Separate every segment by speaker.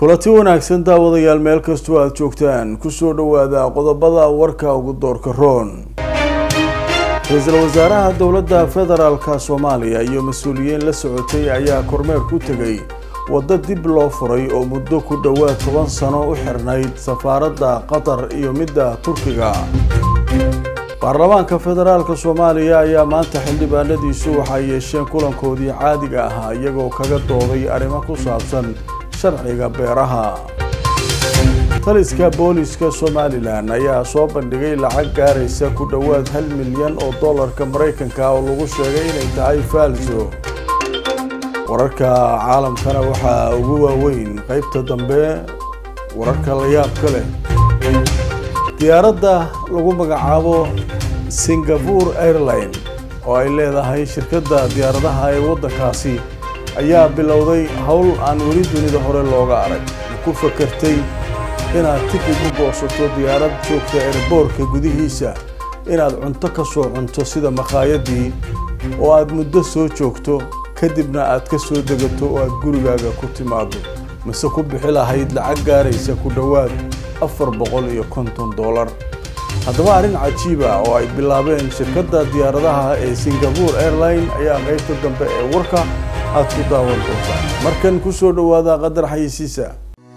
Speaker 1: kulanti wanaagsan daawadayaal meel kastoo aada joogtaan kusoo dhawaada qodobada warka ugu doorka roon ra-iisul wasaaraha dowladda federaalka soomaaliya iyo mas-uuliyiin la socotay ayaa kormeer ku tegay waddo dib loo furay oo muddo ku dhowaad toban sano u xirnayd safaaradda qatar iyo midda turkiga baarlamaanka federaalka soomaaliya ayaa maanta xildhibaanadiisu waxay yeesheen kulankoodii caadiga ahaa iyagoo kaga dooday arrimo ku saabsan sharciga beeraha taliska booliska somalilan ayaa soo bandhigay lacag gaaraysa ku dhowaad hal milyan oo dollarka maraykanka oo lagu sheegay inay tahay faalso wararka caalamkana waxaa ugu waaweyn qaybta dambe wararka la yaabka leh diyaaradda lagu magacaabo singapore airline oo ay leedahay shirkadda diyaaradaha ee waddankaasi ayaa bilowday howl aan weli dunida hore looga arag ma ku fakartay inaad tikid u goosato diyaarad joogta erboorka gudihiisa inaad cunto ka soo cunto sida makhaayadii oo aad muddo soo joogto kadibna aad ka soo degato oo aad gurigaaga ku timaado mise ku bixi lahayd lacag gaaraysa ku dhowaad afar boqol iyo konton dollar haddaba arrin cajiiba oo ay bilaabeen shirkadda diyaaradaha ee singapore airline ayaa qaybta dambe ee warka aad ku daawan doontaan markan ku soo dhowaada qadar xayisiisa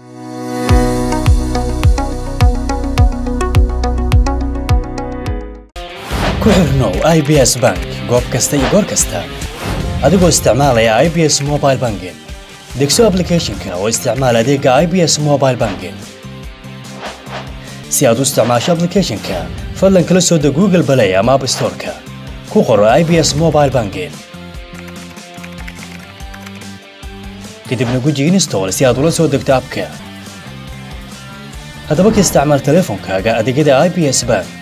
Speaker 2: ku xirnow i b s bank goob kasta iyo goor kasta adigoo isticmaalaya i b s mobile banking degso aplicathonka oo isticmaal adeega i b s mobile banking si aad u isticmaasho aplicathonka fadlan kala soo deg google balay ama app storeka ku qoro i b s mobile banking kadibna guji install si aad ula soo degto abka haddaba ka isticmaal teleefonkaaga adeegyada i b s bank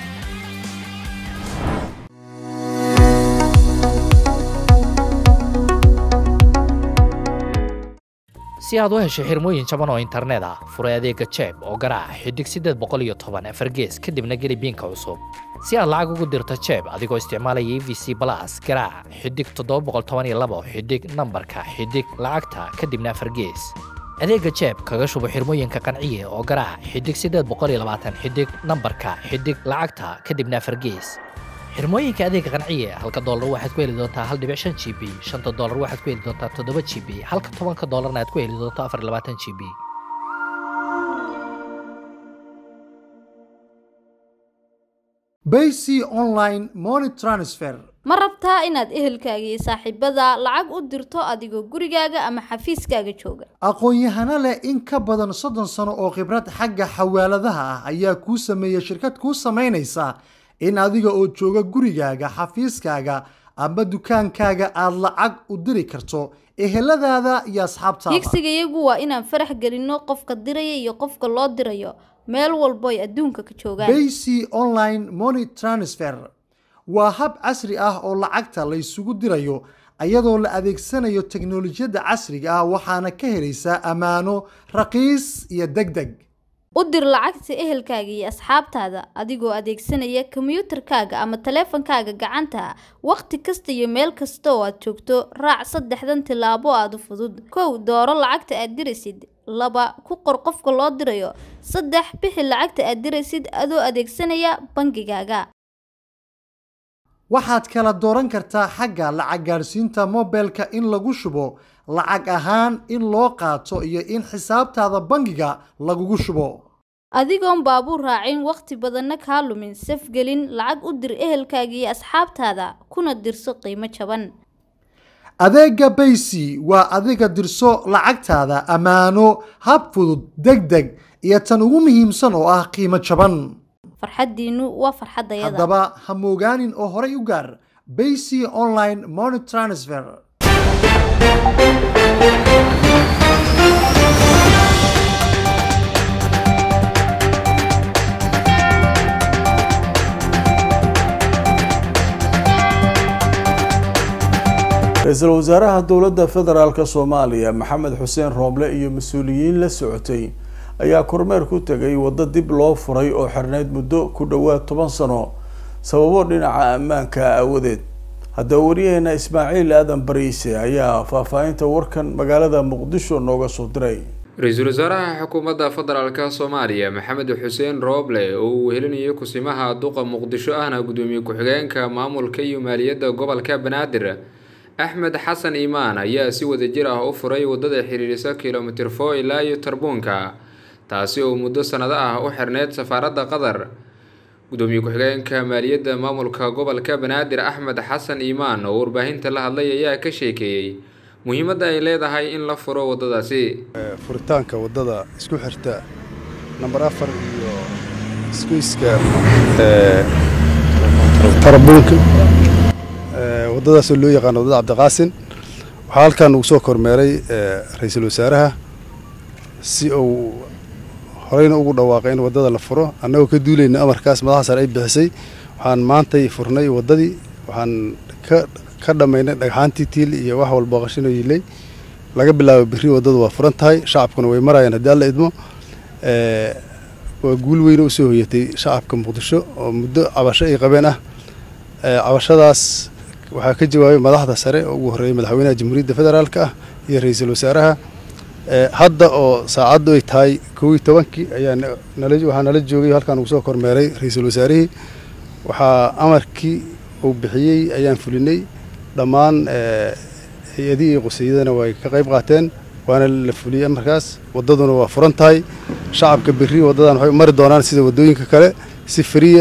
Speaker 3: si aad u hesho xirmooyin jaban oo internet ah furay adeega jeeb oo garaac xidig siddeed boqol iyo toban afar gees kadibna geli biinka cusub si aad lacag ugu dirto jeeb adigoo isticmaalaya e v c balas garaac xidig toddoba boqol toban iyo labo xidig nambarka xidig lacagta kadibna afar gees adeega jeeb kaga shubo xirmooyinka qanciye oo garaac xidig siddeed boqol iyo labaatan xidig nambarka xidig lacagta kadibna afar gees xirmooyinka adeega qanciye halka doolar waxaad ku heli doontaa hal dhibic shan g b shanta doolar waxaad ku heli doontaa toddoba g b halka tobanka doolarna aad ku heli doonto afar labaatan g b
Speaker 4: bayc online money transfer
Speaker 5: ma rabtaa inaad ehelkaaga iyo saaxiibada lacag u dirto adigoo gurigaaga ama xafiiskaaga jooga
Speaker 4: aqoon-yahano leh in ka badan soddon sano oo khibrad xagga xawaaladaha ah ayaa kuu sameeya shirkad kuu samaynaysa in adiga oo jooga gurigaaga xafiiskaaga ama dukaankaaga aada lacag u diri karto eheladaada iyo asxaabtaada
Speaker 5: higsiga iyagu waa inaan farax gelinno qofka diraya iyo qofka loo dirayo meel walbo ay adduunka ka joogaan
Speaker 4: bayc online money transfer waa hab casri ah oo lacagta la ysugu dirayo iyadoo la adeegsanayo teknolojiyadda casriga ah waxaana ka helaysaa ammaano raqiis iyo deg deg
Speaker 5: u dir lacagta ehelkaaga iyo asxaabtaada adigoo adeegsanaya kombiyuutarkaaga ama taleefankaaga gacanta wakhti kasta iyo meel kasta oo aad joogto raac saddexdan tillaabo aada u fudud kow dooro lacagta aad diraysid laba ku qor qofka loo dirayo saddex bixi lacagta aad diraysid adoo adeegsanaya bangigaaga
Speaker 4: waxaad kala dooran kartaa xagga lacag gaadhsiinta mobilka in lagu shubo lacag ahaan in loo qaato iyo in xisaabtaada bangiga lagugu shubo
Speaker 5: adigoon baabuur raacin wakhti badanna kaa lumin safgelin lacag u dir ehelkaaga iyo asxaabtaada kuna dirso qiimo jaban
Speaker 4: adeega baysi waa adiga dirso lacagtaada ammaano hab fudud deg deg iyo tan ugu muhiimsan oo ah qiimo jaban
Speaker 5: farxaddiinnu waa farxaddayada
Speaker 4: haddaba ha moogaanin oo horay u gaar bayc online money transfer
Speaker 1: ra-iisul wasaaraha dowladda federaalk soomaaliya maxamed xuseen rooble iyo mas-uuliyiin la socotay ayaa kormeer ku tegay waddo dib loo furay oo xirnayd muddo ku dhowaad toban sano sababo dhinaca ammaanka aawadeed haddaba wariyaheena ismaaciil aadan bariise ayaa faahfaahinta warkan magaalada muqdisho nooga soo diray
Speaker 6: ra-iisul wasaaraha xukuumadda federaalk soomaaliya maxamed xuseen rooble oo uu wehelinayay kusimaha duqa muqdisho ahna gudoomiye ku-xigeenka maamulka iyo maaliyadda gobolka banaadir axmed xasan iimaan ayaa si wadajir ah u furay wadada xiriirisa kilomitir fo ilaa iyo tarbuunka taasi oo muddo sanado ah u xirneyd safaaradda qatar gudoomiye ku-xigeenka maaliyadda maamulka gobolka banaadir axmed xasan iimaan oo warbaahinta la hadlay ayaa ka sheekeeyey muhiimadda ay leedahay in la furo waddadaasi
Speaker 7: furitaanka waddada isku xirta namber afar iyo isgoyska tarabuunka waddadaasoo loo yaqaano waddada cabdiqaasin waxaa halkan ugu soo kormeeray ra-iisul wasaaraha si uu horeyna ugu dhawaaqay in waddada la furo annagoo ka duulayna amarkaas madaxa sare ay bixisay waxaan maantay furnay waddadii waxaan ka ka dhammaynay dhagxaantii tiil iyo wax walba qashinoo yilay laga bilaabo berri waddadu waa furan tahay shacabkuna way marayaan haddii alla idmo waa guul weyne u soo hoyatay shacabka muqdisho oo muddo cabasho ay qabeen ah cabashadaas waxaa ka jawaabay madaxda sare oo ugu horreeyay madaxweynaha jamhuuriyadda federaalka ah iyo ra-iisul wasaaraha hadda oo saacaddu ay tahay kow iyo tobankii ayaa waxaa nala joogay halkaan ugu soo kormeeray ra-iisul wasaarihii waxaa amarkii uu bixiyey ayaan fulinay dhammaan hay-adihii iyo quseeyadana way ka qayb qaateen waana la fuliyey amarkaas waddaduna waa furan tahay shacabka berri waddadan waxay mari doonaan sida waddooyinka kale si fariya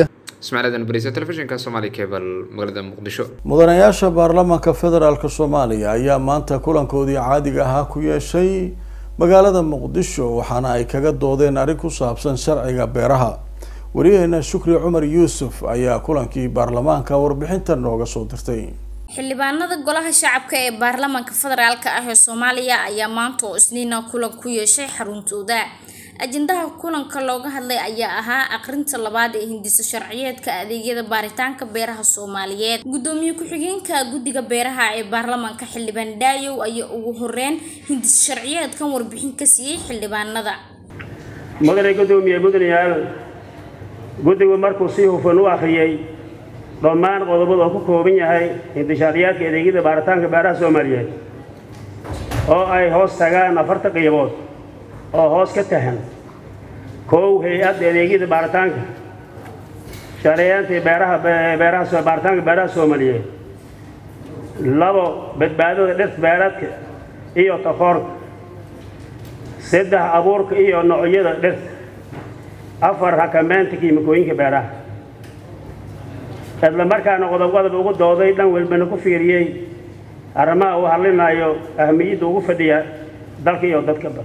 Speaker 1: mudanayaasha baarlamaanka federaalk soomaaliya ayaa maanta kulankoodii caadiga ahaa ku yeeshay magaalada muqdisho waxaana ay kaga doodeen arrin ku saabsan sharciga beeraha wariyaheena shukri cumar yuusuf ayaa kulankii baarlamaanka warbixinta nooga soo dirtay
Speaker 8: xildhibaanada golaha shacabka ee baarlamaanka federaalk ah ee soomaaliya ayaa maanta oo isniina kulan ku yeeshay xaruntooda ajendaha kulanka looga hadlay ayaa ahaa aqrinta labaad ee hindiso sharciyeedka adeegyada baaritaanka beeraha soomaaliyeed gudoomiye ku-xigeenka guddiga beeraha ee baarlamaanka xildhibaan dhaayow ayaa ugu horeyn hindiso sharciyeedkan warbixin ka siiyey xildhibaanada
Speaker 9: mudane gudoomiye mudanayaal guddigu markuu si hufan u akhriyey dhammaan qodobada oo ku kooban yahay hindishaariyaadka adeegyada baaritaanka beeraha soomaaliyeed oo ay hoos tagaan afarta qiibood oo hoos ka tahan kow hay-adda adeegyada baaritaanka shareeyaantii beeraha beeraha baaritaanka beeraha soomaaliyeed labo badbaadada dhirta beeraadka iyo takoorka saddex abuurka iyo noocyada dhirta afar xakameynta kiimikooyinka beeraha isla markaana qodob qodob ugu dooday dhan walbana ku fiiriyey arrimaha uu hadlinayo ahmiyadda ugu fadhiya dalka iyo dadkaba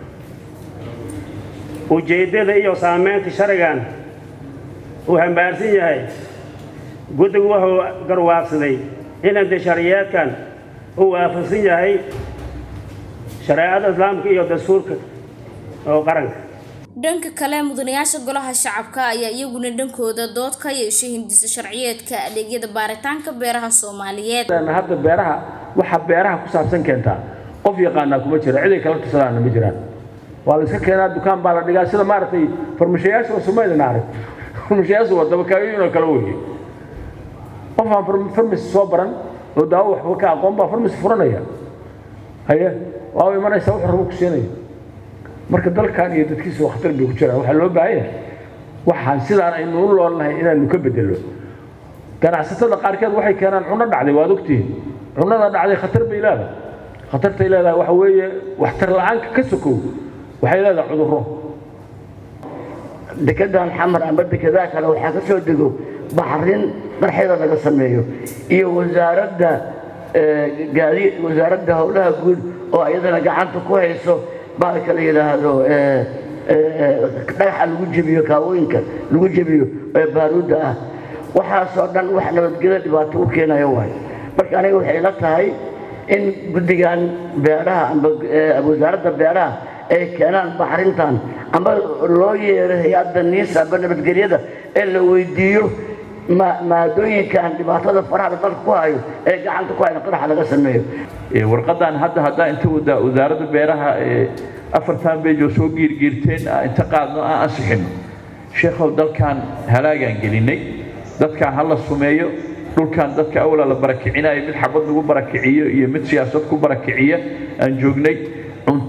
Speaker 9: ujeeddada iyo saameynta sharcigan uu hambaarsan yahay guddigu wuxuu garwaaqsaday in indishariyeedkan uu waafaqsan yahay shareecada islaamka iyo dastuurka oo qaranka
Speaker 8: dhanka kale mudanayaasha golaha shacabka ayaa iyaguna dhankooda dood ka yeeshay hindisa sharciyeedka adeegyada baaritaanka beeraha soomaaliyeed
Speaker 10: hadda beeraha waxa beeraha ku saabsan keentaa qof yaqaanaa kuma jira ciday kala tusadaana ma jiraan waa la iska keenaa dukaan baa la dhigaa sida maaragtay farmashayaasha soomaalina arag farmashayaasha waa dabakaayoyin oo kale weeye qof aan farmasi soo baran oo daawo waxba ka aqoon baa farmasi furanaya haye waa u imanaysaa wax rabo ku siinaya marka dalkan iyo dadkiisa waa khatar bay ku jiraan waxaa loo baahan yahay waxaan sidaan aynu u loolnahay inaanu ka bedelo ganacsatada qaarkeed waxay keenaan cunno dhacday waad ogtihiin cunnada dhacday khatar bay leedahay khatartay leedahay waxa weeye waxtar la-aanka ka sokow waxay leedahay cudurro
Speaker 11: dekedan xamar amba dekedaa kale waxaa ka soo dego baxrin darxeeda laga sameeyo iyo wasaaradda gaadi wasaaradda howlaha guud oo iyadana gacanta ku hayso baalka la yidhaahdo dhagaxa lagu jebiyo kaawooyinka lagu jebiyo ee baaruudda ah waxaasoo dhan wax nabadgelyo dhibaato u keenaya waay marka aniga waxay la tahay in guddigan beeraha amba wasaaradda beeraha ay keenaan baxrintan amba loo yeero hay-adda niisa amba nabadgelyada ee la weydiiyo maadooyinkan dhibaatada faraha dalka ku hayo ee gacanta ku hayo qaraxa laga sameeyo
Speaker 10: warqadan hadda haddaa inta wasaaradda beeraha afartan beej oo soo giirgiirteen inta qaadno aan ansixino sheekhow dalkan halaagaan gelinay dadkan ha la sumeeyo dhulkan dadka awla la barakicinayo mid xabad lagu barakiciyo iyo mid siyaasad ku barakiciya aan joognay cunto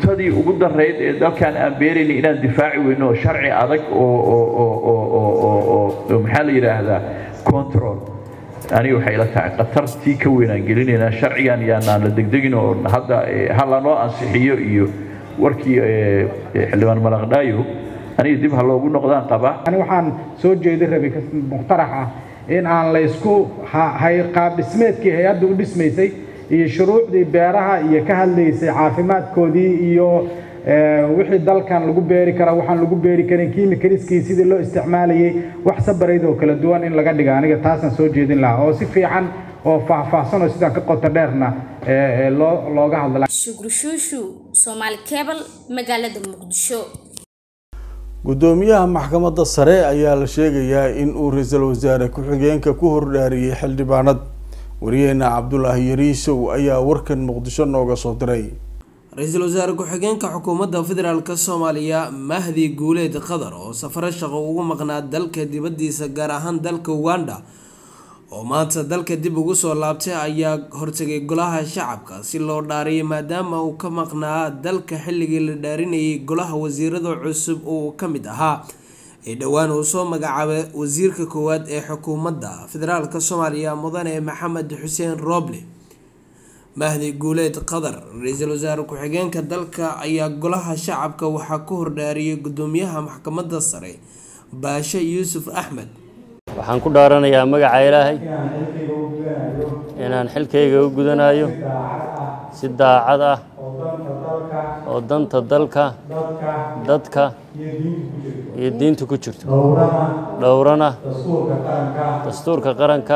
Speaker 12: cuntadii ugu darayd ee dalkan aan beerayna inaan difaaci weyno oo sharci adag oo oo oo oo oo oo oo maxaa la yidhaahdaa control aniga waxay ila tahay khatartii ka weyn aan gelinaynaa sharcigan yaanaan la degdegin oo hadda ha lanoo ansixiyo iyo warkii xildhibaan malaqdhaayo aniga dib ha loogu noqdaan qabaa
Speaker 13: ani waxaan soo jeedi rabay muqtarax ah in aan la isku hay qaab dhismeedkii hay-adda u dhismaysay iyo shuruucdii beeraha iyo ka hadlaysay caafimaadkoodii iyo wixii dalkan lagu beeri karaa waxaan lagu beeri karin kiimikaliskii sidii loo isticmaalayay wax sabarayd oo kala duwan in laga dhiga aniga taasaan soo jeedin lahaa oo si fiican oo faahfaahsan oo sidaan ka qoto dheerna loo looga hadla
Speaker 8: shukri shuushu soomaali cable magaalada muqdisho
Speaker 1: gudoomiyaha maxkamadda sare ayaa la sheegayaa in uu ra-iisul wasaare ku-xigeenka ku hordhaariyey xildhibaanad wariyeena cabdulaahi yariisow ayaa warkan muqdisho nooga soo diray
Speaker 14: ra-iisul wasaare ku-xigeenka xukuumadda federaalk soomaaliya mahdi guuleed qadar oo safaro shaqo ugu maqnaa dalka dibadiisa gaar ahaan dalka uganda oo maanta dalka dib ugu soo laabtay ayaa hortegay golaha shacabka si loo dhaariyay maadaama uu ka maqnaa dalka xilligii la dhaarinayay golaha wasiirada cusub uu ka mid ahaa ee dhowaan uu soo magacaabay wasiirka koowaad ee xukuumadda federaalk soomaaliya mudane maxamed xuseen rooble mahdi guuleed qadar ra-iisul wasaare ku-xigeenka dalka ayaa golaha shacabka waxaa ku hordhaariyay gudoomiyaha maxkamadda sare baashe yuusuf axmed
Speaker 15: waxaan ku dhaaranayaa magaca ilaahay inaan xilkayga u gudanayo si daacad ah oo danta dalka dadka iyo diinta ku jirto dhowrana dastuurka qaranka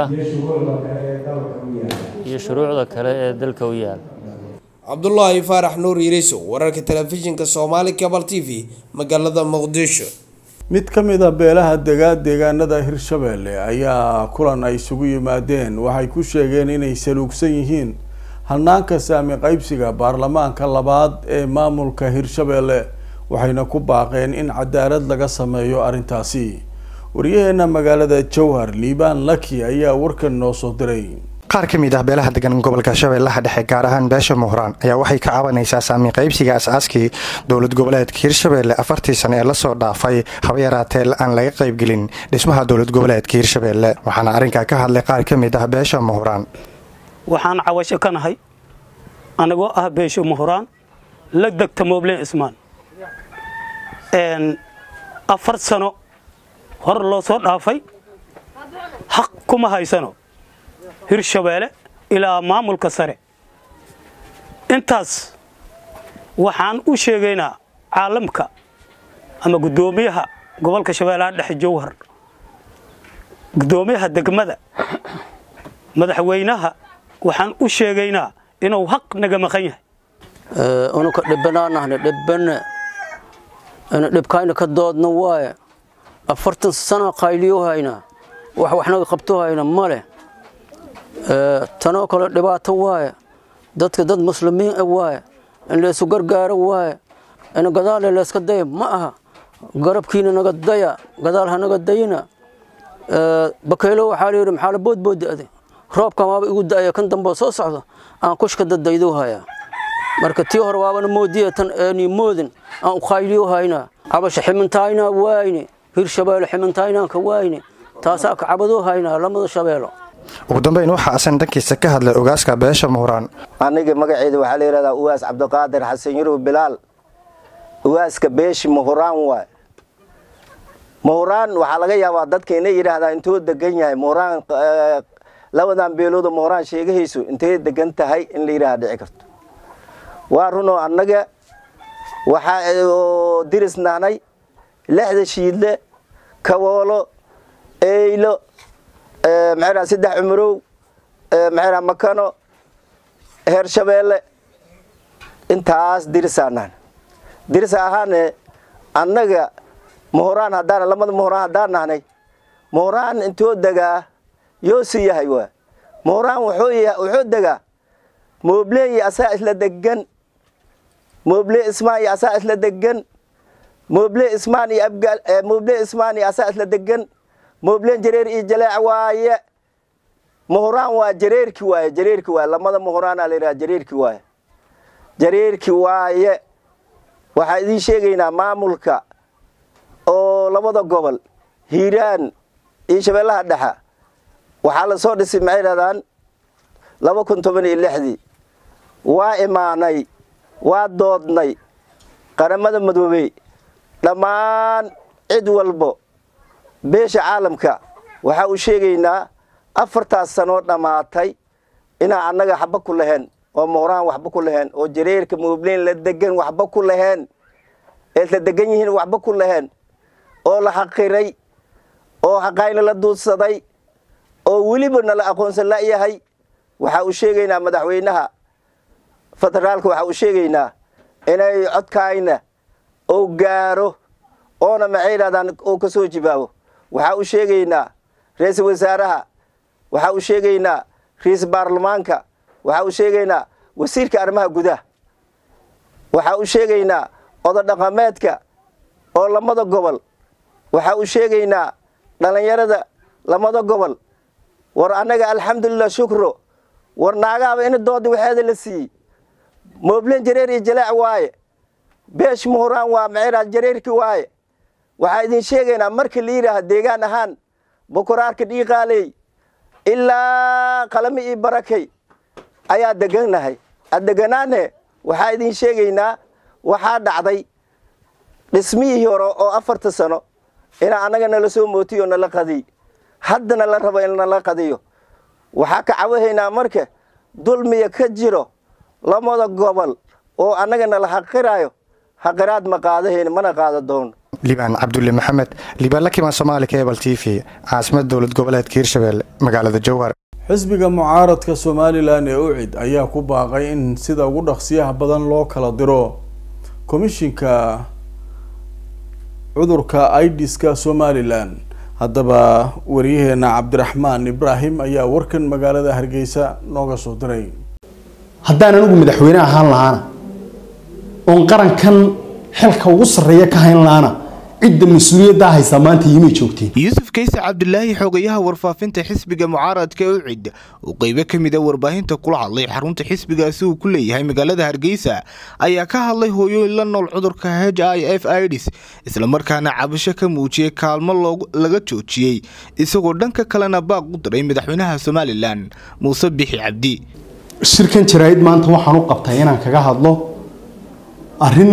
Speaker 15: iyo shuruucda kale ee dalka u yaala
Speaker 14: cabdulaahi faarax nuur yiriso wararka telefishinka soomaali cabal t v magaalada muqdisho
Speaker 1: mid ka mid a beelaha degaa deegaanada hirshabeelle ayaa kulan ay isugu yimaadeen waxay ku sheegeen inay saluugsan yihiin hanaanka saami qaybsiga baarlamaanka labaad ee maamulka hirshabeelle waxayna ku baaqeen in cadaalad laga sameeyo arrintaasi waryaheena magaalada jowhar liibaan laki ayaa warkan noo soo diray
Speaker 16: qaar ka mid ah beelaha degan gobolka shabeellaha dhexe gaar ahaan beesha muhraan ayaa waxay ka cabanaysaa saami qaybsiga as-aaskii dowlad goboleedka hirshabeelle afartii sane ee lasoo dhaafay haba yaraatee aan laga qaybgelin dhismaha dowlad goboleedka hirshabeelle waxaana arrinkaa ka hadlay qaar ka mid ah beesha muhraan
Speaker 17: waxaan cawasho ka nahay anagoo ah beesho muhraan la degta moobleen ismaan afar sano hor loo soo dhaafay xaq kuma haysano hirshabeelle ilaa maamulka sare intaas waxaan u sheegaynaa caalamka ama guddoomiyaha gobolka shabeellaha dhexe jowhar guddoomiyaha degmada madaxweynaha waxaan u sheegaynaa inuu xaq naga maqan yahay
Speaker 18: unuka dhibanaanahne dhibane ina dhibkayna ka doodna waaye afartan sana qayliyo hayna wax waxnaga qabto hayna male tanoo kale dhibaato waaye dadka dad muslimiin ah waaye in laysu gargaaro waaye in gadaale layska daya ma aha garabkiina naga daya gadaal ha naga dayina bakaylo waxaa layidhi maxaa la boodboodade roobka maaba igu da'aya kan dambe soo socdo aan kushka dadaydo haya marka tii hore waabana moodiya tan eeni moodin aan u qayliyo hayna cabasha ximintaayna waayne hirshabeelle ximintaaynaanka waayne taasaa ka cabadoo haynaa lamada shabeelo
Speaker 16: ugu dambeyn waxaa asan dhankiisa ka hadlay ogaaska beesha muhraan
Speaker 19: aniga magaceeda waxaa la yidhahdaa uwaas cabdiqaadir xasan yurub bilaal uwaaska beeshi muhraan waay muhraan waxaa laga yaabaa dadka inay yidhaahdaa intuu degan yahay muhraan labadan beelooda muhraan sheegahaysu intay degan tahay in la yidhaha dhici karto waa runoo annaga waxaa diris nahnay lixda shiidle kawoolo eylo maxaa saddex cumarow maxaa makano heer shabeelle intaas dirisaa nahan dirisa ahaane annaga muhraan haddaan lamada muhraan haddaan nahnay muhraan intoo degaa yoosi yahay waa muhraan wuxuu degaa mooble iyo asaa isla degan mooble ismaan iyo asaa isla degan mooble ismaan iyo abgaal mooble ismaan iyo asaa isla degan moobleen jareer iyo jaleec waaye muhraan waa jareerki waaye jareerki waaye lamada muhraana la yidhaha jareerki waaye jareerki waaye waxaa idiin sheegaynaa maamulka oo labada gobol hiiraan iyo shabeellaha dhexa waxaa la soo dhisay maxay dhahdaan laba kun toban iyo lixdii waa imaanay waa doodnay qaramada madoobey dhammaan cid walbo beesha caalamka waxaa u sheegaynaa afartaas sanoo dhammaatay inaan annaga waxba ku lahayn oo mooraan waxba ku lahayn oo jareerka muubleyn la degan waxba ku lahayn eed la degan yihiin waxba ku lahayn oo la xaqiray oo xaqayna la duudsaday oo weliba nala aqoonsan la'yahay waxaa u sheegaynaa madaxweynaha federaalka waxaa u sheegaynaa inay codkaayna oo gaaro oona maxay dhahdaan oo ka soo jibaabo waxaa u sheegaynaa ra-iisul wasaaraha waxaa u sheegaynaa ra-iisul baarlamaanka waxaa u sheegaynaa wasiirka arrimaha gudaha waxaa u sheegaynaa ododhaqameedka oo lamada gobol waxaa u sheegaynaa dhallinyarada lamada gobol war annaga alxamdulilah shukro war naagaaba ina doodi waxeeda la siiyey moobleen jareer iyo jalaac waaye beesh muhuraan waa maxay jareerki waaye waxaa idin sheegaynaa marka la yidhaaha deegaan ahaan bukuraarka dhiiqaaley ilaa qalami iyo barakay ayaa degannahay addeganaane waxaa idin sheegaynaa waxaa dhacday dhismihii hore oo afarta sano inaa annaga nala soo mootiyo nala qadiy haddana la rabo in nala qadiyo waxaa ka cawahaynaa marka dulmiya ka jiro lamada gobol oo annaga nala xaqiraayo xaqiraad ma qaadahayn mana qaada doono
Speaker 16: libaan cabdulle maxamed libaan la kimaan soomaali cable t v caasimada dowlad goboleedka hirshabelle magaalada jowhar
Speaker 1: xisbiga mucaaradka somalilan ee ucid ayaa ku baaqay in sida ugu dhaqsiyaha badan loo kala diro komishinka cudurka idiska somalilan haddaba wariyaheena cabdiraxmaan ibraahim ayaa warkan magaalada hargeysa nooga soo diray
Speaker 20: haddaan anigu madaxweyne ahaan lahaana oon qarankan xilka ugu sarreeya ka hayn lahaana cidda mas-uuliyaddaa haysaa maanta yimay joogteen
Speaker 21: yuusuf kayse cabdilaahi xogayaha warfaafinta xisbiga mucaaradka ee ucid uu qeybo ka mid a warbaahinta kula hadlay xarunta xisbigaasi uu ku leeyahay magaalada hargeysa ayaa ka hadlay hooyooyin la nool cudurka h i f idis islamarkaana cabasho ka muujiyey kaalmo laga joojiyey isagoo dhanka kalena baaq u diray madaxweynaha somalilan muuse bixi cabdi
Speaker 20: shirkan jaraa'id maanta waxaan u qabtay inaan kaga hadlo arrin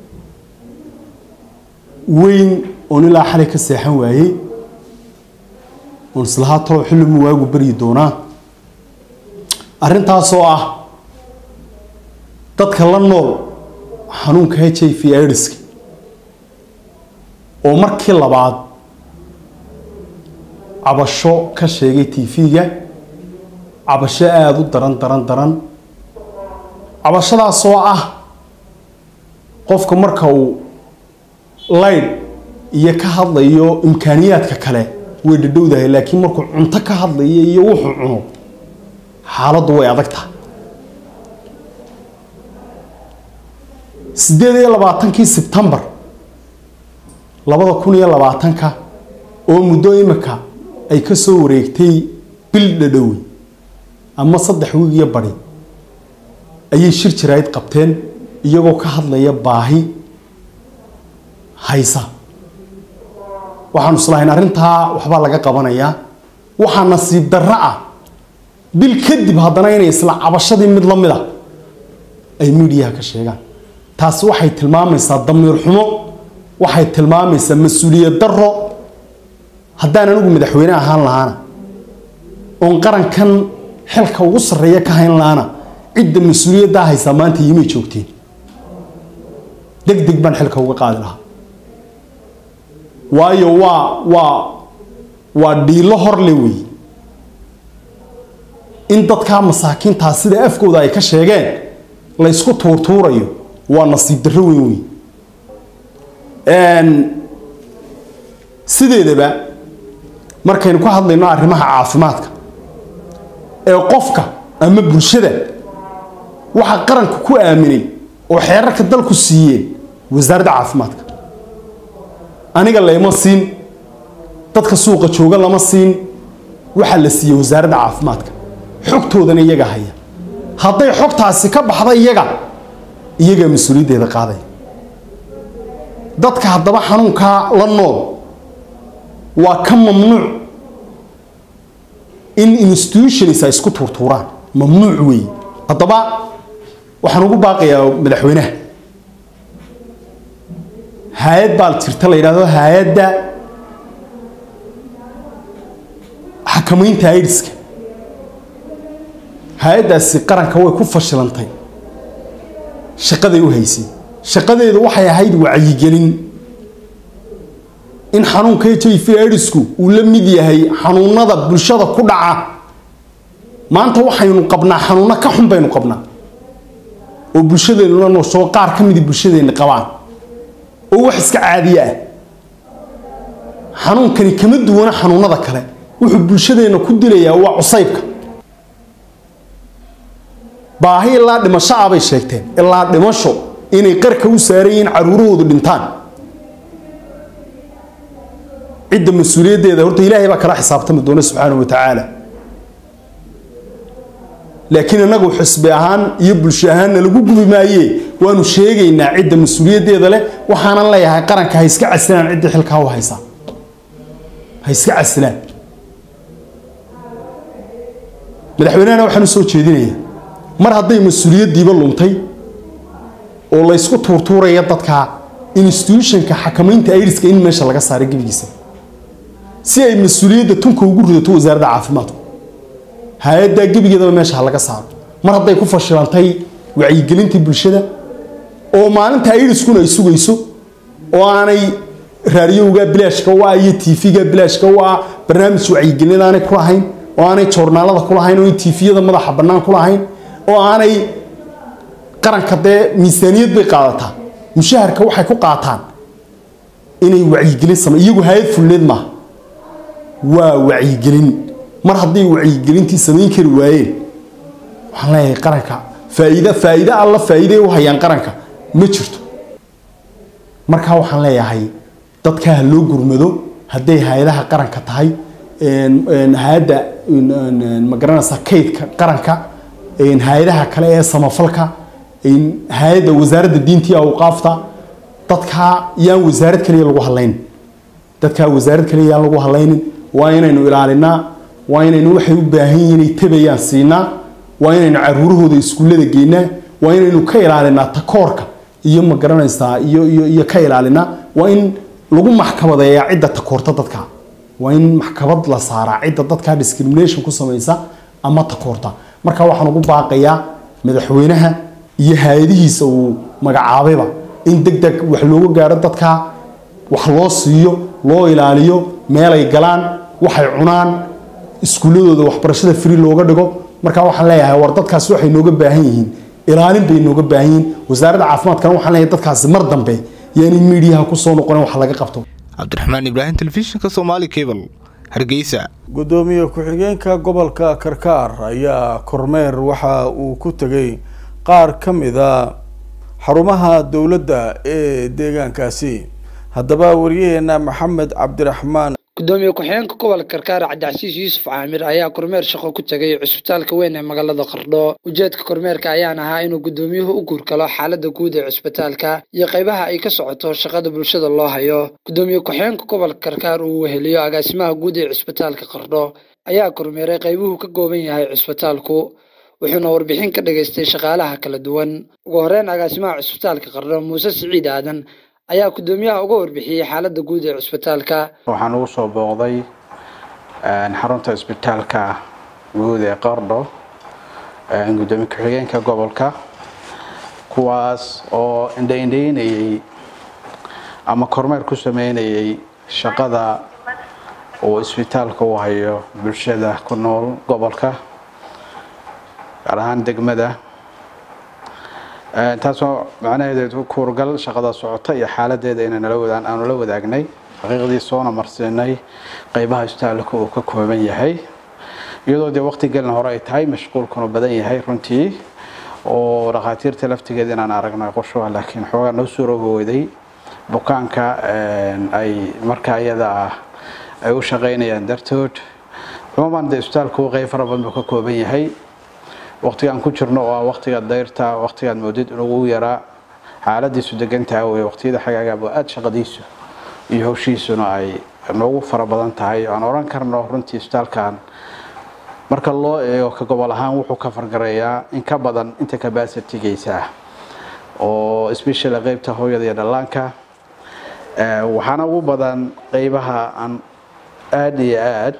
Speaker 20: weyn oon ilaa xalay ka seexan waayey oon islahaa talow xillimu waagu baryi doonaa arrintaasoo ah dadka la nool xanuunka h i v idiska oo markii labaad cabasho ka sheegay t v-ga cabasho aada u daran daran daran cabashadaasoo ah qofka marka uu layd iyo ka hadlayo imkaaniyaadka kale way dhadhowdahay laakiin markuu cunto ka hadlayo iyo wuxuu cuno xaaladdu way adag tahay sideed iyo labaatankii sebtembar labada kun iyo labaatanka oo muddo imika ay ka soo wareegtay bil dhadhowe ama saddex wiig iyo badi ayay shir jaraa'id qabteen iyagoo ka hadlaya baahi haysa waxaanu islahayn arrintaa waxbaa laga qabanayaa waxaa nasiib darro ah bil kadib haddana inay isla cabashadii mid la mid a ay miidiyaha ka sheegaan taasi waxay tilmaamaysaa damiir xumo waxay tilmaamaysaa mas-uuliyad darro haddaan anigu madaxweyne ahaan lahaana oon qarankan xilka ugu sarreeya ka hayn lahaana cidda mas-uuliyaddaa haysaa maanta yimay joogteen deg deg baan xilka uga qaadi lahaa waayo waa waa waa dhiilo horle wey in dadkaa masaakiintaa sida afkooda ay ka sheegeen la ysku tuurtuurayo waa nasiib darro weyn wey sideedaba markaynu ka hadlayno arrimaha caafimaadka ee qofka ama bulshada waxaa qaranka ku aaminay oo xeerarka dalku siiyeen wasaaradda caafimaadka aniga layma siin dadka suuqa jooga lama siin waxaa la siiyey wasaaradda caafimaadka xogtoodana iyaga haya hadday xogtaasi ka baxda iyaga iyagaa mas-uuliyaddeeda qaadaya dadka haddaba xanuunkaa la nool waa ka mamnuuc in institutions ay isku tuurtuuraan mamnuuc weeye haddaba waxaan ugu baaqayaa madaxweynaha hay-ad baa jirta la yidhahdo hay-adda xakamaynta aidiska hay-addaasi qaranka way ku fashilantay shaqaday u haysay shaqadeedu waxay ahayd wacyigelin in xanuunka h i v aidisku uu la mid yahay xanuunada bulshada ku dhaca maanta waxaynu qabnaa xanuuno ka xun baynu qabnaa oo bulshadeenuna noosoo qaar ka midi bulshadeenna qabaan oo wax iska caadiye ah xanuunkani kama duwana xanuunada kale wuxuu bulshadeenna ku dilayaa waa cusaybka baahi ilaa dhimasho ah bay sheegteen ilaa dhimasho inay qarka u saaran yihiin caruurahoodu dhintaan cidda mas-uuliyaddeeda horta ilaahay baa kala xisaabtami doona subxaana wa tacaala laakiin innagu xisbi ahaan iyo bulsho ahaanna lagu gubi maaye waanu sheegaynaa cidda mas-uuliyaddeeda leh waxaanan leeyahay qaranka ha iska casilaan ciddii xilkaa u haysaa ha iska casilaan madaxweynehana waxaan u soo jeedinayaa mar hadday mas-uuliyaddiiba luntay oo laysku tuurtuuraya dadka institutionka xakamaynta aidiska in meesha laga saaray gebigiisa si ay mas-uuliyadda tunka ugu ridato wasaaradda caafimaadku hay-addaa gebigeedaba meesha ha laga saaro mar hadday ku fashilantay wacyigelintii bulshada oo maalinta aidiskuna ay sugayso oo aanay raadiyowga bilaashka u ah iyo tv-ga bilaashka u ah barnaamij wacyigelin aanay ku lahayn oo aanay joornaalada ku lahayn oo aanay tifiyada madaxa bannaan ku lahayn oo aanay qaranka dee miisaaniyad bay qaadataa mushaharka waxay ku qaataan inay wacyigelin same iyagu hay-ad fulneed maaha waa wacyigelin mar hadday wacyigelintii samayn kari waayeen waxaan leeyahay qaranka faa'iida faa'iide alla faa'iide u hayaan qaranka ma jirto markaa waxaan leeyahay dadkaa ha loo gurmado hadday hay-adaha qaranka tahay hay-adda magaranaysa kaydka qaranka hay-adaha kale ee samafalka hay-adda wasaaradda diinta iyo awqaafta dadkaa yaan wasaarad kaliya lagu hadlaynin dadkaa wasaarad kaliya yaan lagu hadlaynin waa inaynu ilaalinaa waa inaynu waxay u baahan yihiin inay tabayaan siinaa waa inaynu caruurahooda iskuullada geynaa waa inaynu ka ilaalinaa takoorka iyo ma garanaysaa iyo iyo iyo ka ilaalinaa waa in lagu maxkamadeeyaa cidda takoorta dadka waa in maxkamad la saaraa cidda dadka discrimination ku samaysa ama takoorta marka waxaan ugu baaqayaa madaxweynaha iyo hay-adihiisa uu magacaabayba in deg deg wax looga gaaro dadka wax loo siiyo loo ilaaliyo meelay galaan waxay cunaan iskuulladooda waxbarashada free looga dhigo marka waxaan leeyahay war dadkaasi waxay nooga baahan yihiin ilaalin bay nooga baahan yihiin wasaaradda caafimaadkana waxaan leeyahay dadkaasi mar dambe yaani miidiyaha kusoo noqonin wax laga qabto
Speaker 21: cabdiraxmaan ibraahim telefishinka somaali cable hargeysa
Speaker 1: gudoomiye ku-xigeenka gobolka karkaar ayaa kormeer waxa uu ku tegay qaar ka mida xarumaha dowladda ee deegaankaasi haddaba wariyaheena maxamed cabdiraxmaan
Speaker 2: gudoomiye ku-xigeenka gobolka karkaar cabdicasiis yuusuf caamir ayaa kormeer shaqo ku tegay cusbitaalka weyn ee magaalada qardho ujeedka kormeerka ayaan ahaa inuu gudoomiyuhu u guurgalo xaalada guud ee cusbitaalka iyo qaybaha ay ka socoto shaqada bulshada loo hayo gudoomiye ku-xigeenka gobolka karkaar uu weheliyo agaasimaha guud ee cusbitaalka qardho ayaa kormeeray qaybuhu ka kooban yahay cusbitaalku wuxuuna warbixin ka dhagaystay shaqaalaha kala duwan ugu horeyn agaasimaha cusbitaalka qardho muuse siciid aadan ayaa gudoomiyaha uga warbixiyey xaalada guud ee cusbitaalka
Speaker 22: waxaan ugu soo booqday xarunta cusbitaalka guud ee qardho gudoomiye ku-xigeenka gobolka kuwaas oo indhaindhaynayay ama kormeer ku sameynayay shaqada uu isbitaalka u hayo bulshada ku nool gobolka gaar ahaan degmada taasoo macnaheedu kuurgal shaqada socota iyo xaaladeeda inaan aanu la wadaagnay xaqiiqdii soona marsiinay qeybaha isbitaalka uu ka kooban yahay iyadoo dee waqti gelin hore ay tahay mashquulkuna badan yahay runtii oo dhakhaatiirta laftigeeda inaan aragno qoshuha laakiin xoogaa noo suurogooday bukaanka ay markaa iyada ah ay u shaqaynayaan dartood cumuuman dee isbitaalku qeyb fara badan buu ka kooban yahay waqtigaan ku jirno oo ah waqtiga dayrta waqtigaad moodid inugu yaraa xaaladiisu degantaha wey waqtiyada xagaagaaba aada shaqadiisu iyo howshiisuna ay noogu fara badan tahay aan oran karno runtii isbitaalkan marka loo eego ka gobol ahaan wuxuu ka fargareeyaa in ka badan inta kabasitigiisa ah oo especially qeybta hooyada iyo dhallaanka waxaana ugu badan qeybaha aan aada iyo aad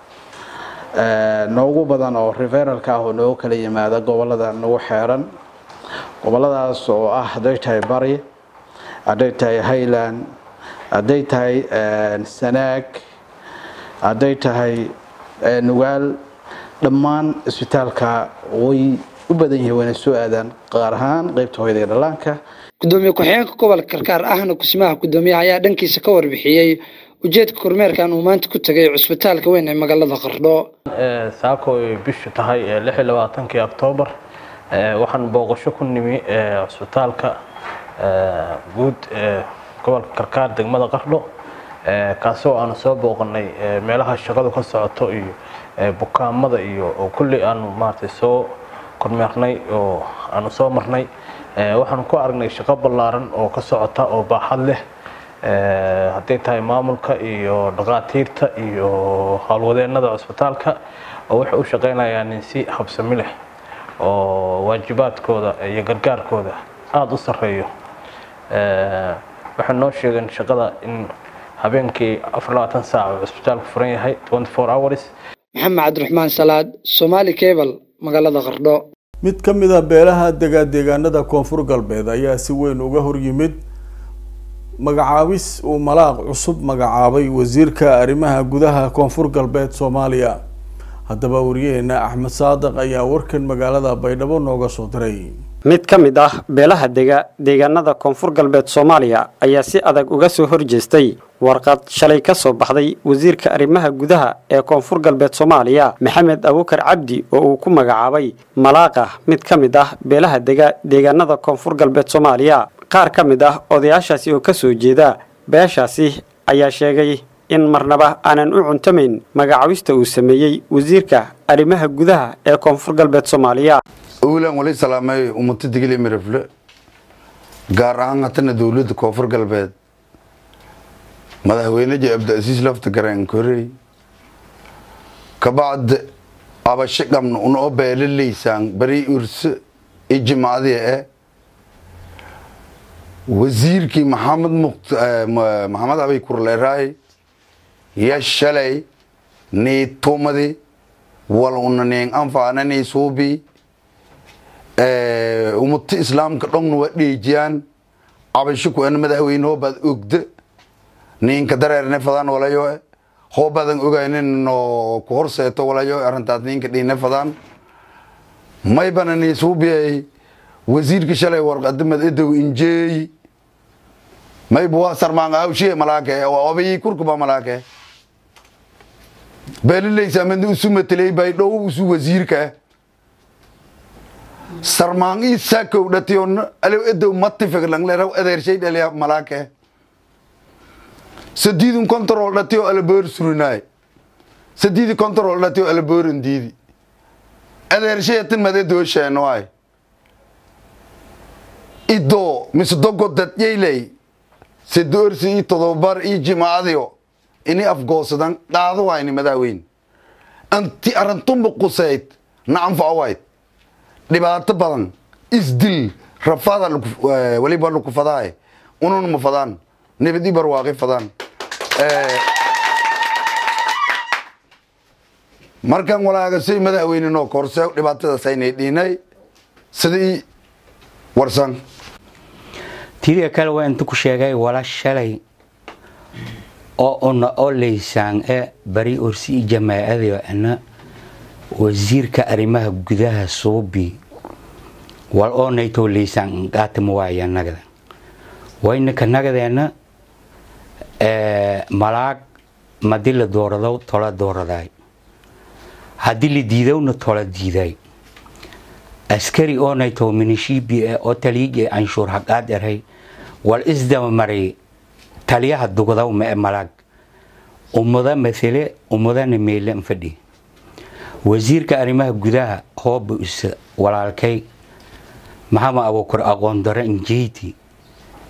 Speaker 22: noogu badan oo referalka ah oo noogu kala yimaada gobolada nagu xeeran goboladaas oo ah hadday tahay bari hadday tahay highland hadday tahay sanaag hadday tahay nugaal dhammaan isbitaalka way u badan yihiin wayna soo aadaan qaar ahaan qeybta hooyada iyo dhallaanka
Speaker 2: gudoomiye ku-xigeenka gobolka karkaar ahna kusimaha gudoomiyaha ayaa dhankiisa ka warbixiyey ujeedka kormeerkan uu maanta ku tegay cusbitaalka weyn ee magaalada qardho
Speaker 3: saako ay bishu tahay lix iyo labaatankii oktoobar waxaan booqasho ku nimi cusbitaalka guud ee gobolka karkaar degmada qardho kaasoo aanu soo booqanay meelaha shaqadu ka socoto iyo bukaamada iyo oo kulli aanu maaragtay soo kormeernay oo aanu soo marnay waxaanu ku aragnay shaqo ballaaran oo ka socota oo baaxad leh hadday tahay maamulka iyo dhaqaatiirta iyo howlwadeennada cusbitaalka oo waxay u shaqaynayaan si habsami leh oo waajibaadkooda iyo gargaarkooda aada u sarreeyo waxay noo sheegeen shaqada in habeenkii afar labaatan saac uu cusbitaalku furan yahay twenty four hours
Speaker 2: maxamed cabdiraxmaan salaad somaali cable magaalada qardho
Speaker 1: mid ka mid a beelaha degaa deegaanada koonfur galbeed ayaa si weyn uga horyimid magacaabis uu malaaq cusub magacaabay wasiirka arrimaha gudaha koonfur galbeed soomaaliya haddaba wariyaheena axmed saadiq ayaa warkan magaalada baydhabo nooga soo diray
Speaker 5: mid ka mid ah beelaha dega deegaanada koonfur galbeed soomaaliya ayaa si adag uga soo horjeestay warqad shalay ka soo baxday wasiirka arrimaha gudaha ee koonfur galbeed soomaaliya maxamed abuukar cabdi oo uu ku magacaabay malaaqa mid ka mid ah beelaha dega deegaanada koonfur galbeed soomaaliya qaar ka mid ah odayaashaasi oo ka soo jeeda beeshaasi ayaa sheegay in marnaba aanan u cuntamayn magacaabista uu sameeyey wasiirka arrimaha gudaha ee koonfur galbeed soomaaliya
Speaker 23: owlan wali salaamay ummata digili mirifle gaar ahaan hatana dowladda koonfur galbeed madaxweyneji abdiasiis lafta gareen korey kabacd abasho qabna unoo beelalaysaan bari urse i jimaadiya eh wasiirkii maxamed mukt maxamed abay kurleeraay ya shalay nii tumadi wal una ning anfaana nii suubi ummata islaamka dhongna waa dheejiyaan cabasho ku ana madaxweyne hoobaad ogda ninka dareerne fadaan walayo hoobaadan ogaynin no ku horseeto walayo arrintaas ninka dhiine fadaan maybana nii suubiyay wasiirka shalay warqadamad edow injeey mayba waa sarmaanga hawshiye malaake waa obayi kurkuba malaake beelilaysa madna usu matelay bay dhow usu wasiirka sarmaan ii saakow dhatiyon alow edow matifeglangleraw adeershay dhaliya malaake sadiidun control dhatiyo alaboor surinaay sadiidi control dhatiyo alabooran diidi adeershayatin made doosheenoay idoo mise dogodad yaylay sedoorsi ii todobar ii jimaacadiyo ini afgoosadan qaado wayni madaxweyne anti arrintumba quseyd nacanfacawayd dhibaato badan isdil rafada waliba laku fadaay unun ma fadaan nabadi barwaaqi fadaan markan walaagasay madaxweyne noo korse dhibaatadaas aynay dhiinay sidii warsan
Speaker 24: tiriga kale waa inta ku sheegay wala shalay oo una oo laysaan e bari orsi jamaacada ana wasiirka arrimaha gudaha suubi wal oo naytoo laysaan qaatama waaya nagada waynaka nagadeena malaag madi la doorado tola dooraday haddii la diidowna tola diiday askari oo nayto minishibi e oo taliig e canshuur haqaad eray wal isdaba maray taliyaha dugdaw ma e malaag ummada mathale ummadana meele fadhi wasiirka arrimaha gudaha hooba isa walaalkay maxamed abuukar aqoon daro injeyti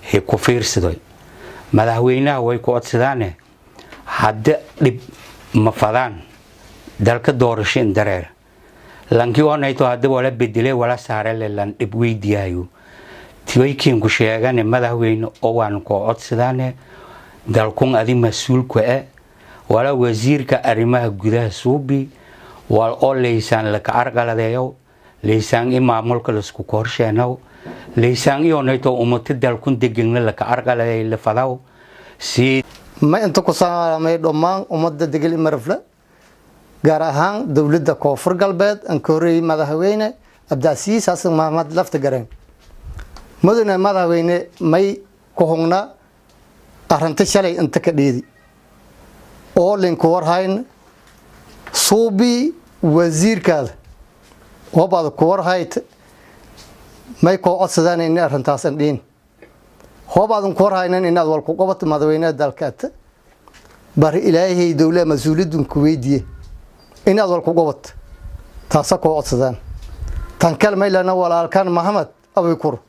Speaker 24: he ku fiirsadoy madaxweynaha way ku codsadaane hadda dhib ma fadaan dalka doorashin dareer lankii onayto hadda wala bedele wala saarele lan dhib weydiyayo tiwaykiinku sheegane madaxweyne oo waan koo codsadaane dalkun adi mas-uulka e wala wasiirka arrimaha gudaha suubi wal oo laysaan laka argaladeeyo laysaan i maamulka lasku korsheenow laysaan ionayto umata dalkun degegna laka argaladeey lafadaw si
Speaker 4: ma inta ku salaamay dhammaan ummadda degel imarafle gaar ahaan dowladda koonfur galbeed aan ka horreeyey madaxweyne cabdicasiis xasan maxamed lafta gareen mudane madaxweyne may ku hugnaa arrinta shalay inta ka dheedi oo linku warhayn suubii wasiirkaada wabaad ku warhayt may koo codsadaan in arrintaasan dhiin hoobaadan ku warhaynan inaad walku qabato madaxweynaha dalkaata bari ilaahay dowlaa mas-uuliyadun ku weydiiye inaad walku qabato taasa koo codsadaan tan kale maylana walaalkan maxamed abikur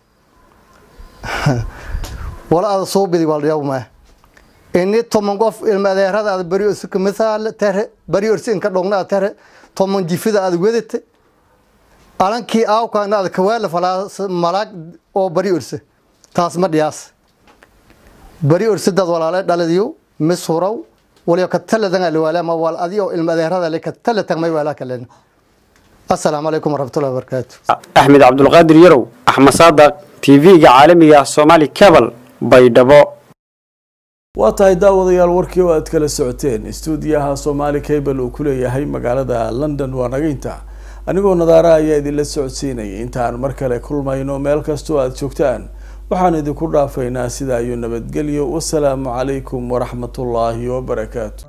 Speaker 4: wala ada soo bidi walyawma ini toman qof ilma adeerada aad bari orsi kamisaal tere bari orsi inka dhogna tere toman jifida aad wedate alankii aawkaana aad kawaala falaa malaag oo bari orse taas ma dhiyaas bari orsidad walaale dhaladiyo mis huraw waliyo ka taladan alwaalama wal adiyo ilma adeerada le ka talatan may waalaa kalena assalaamu calaykum waraxmatullahi wabarakaatu
Speaker 5: axmed cabdulqaadir yarow axmed saadaq tv-ga caalamiga somaali cabal baydhabo
Speaker 1: waa tahay daawadayaal warkii oo aad kala socoteen istuudiyaha somaali cable uu ku leeyahay magaalada london waa nagaynta anigoo nadaara ayaa idinla socodsiinayay intaan mar kale kulmayno meel kastoo aad joogtaan waxaan idinku dhaafaynaa sidaa iyo nabadgelyo wasalaamu calaykum waraxmatullaahi wabarakaatu